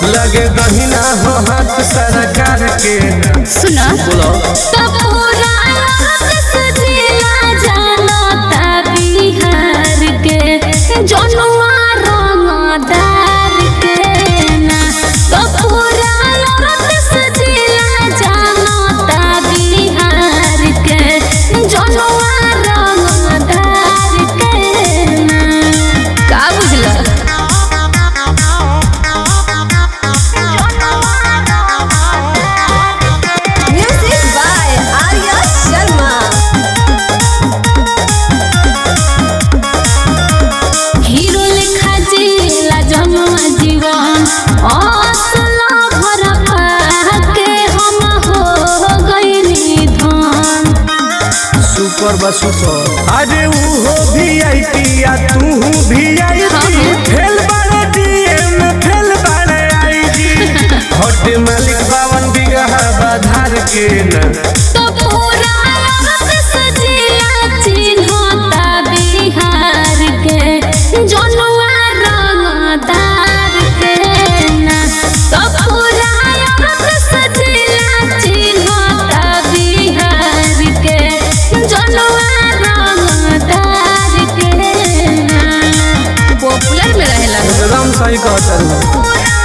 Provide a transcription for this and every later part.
लगे दहिना हो हाथ सरकार के ना सुना बोलो तो पूरा सजिला जानता बिहार के जनुआ रंगदार के ना तो पूरा सजिला जानता बिहार के जनुआ रंगदार के ना का बुझला Music by Arya Sharma. হিরো লেখা জিলা জমা জীবন असला भरा पाके हम हो गइनी धन सुपर बा सुपर अरे ऊ हो भी आई पी या तू भी आई हाँ, पी हाँ। फेल बाड़े डीएम फेल बाड़े आई जी हट मालिक बावन बिगहा बाधार के ना तो पूरा सजिला चिन्हता बिहार के जनुआ रंगदार के ना तो पूरा सजिला चिन्हता बिहार के जनुआ रंगदार के ना पॉपुलर में रहेला एकदम सही कहता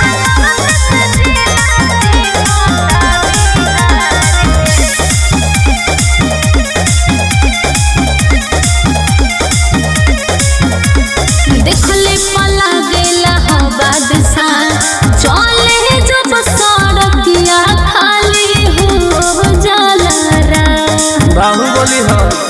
देखले पला गेला हो बादशाह चले जब सड़किया खाली हो जाला रा बाहुबली हो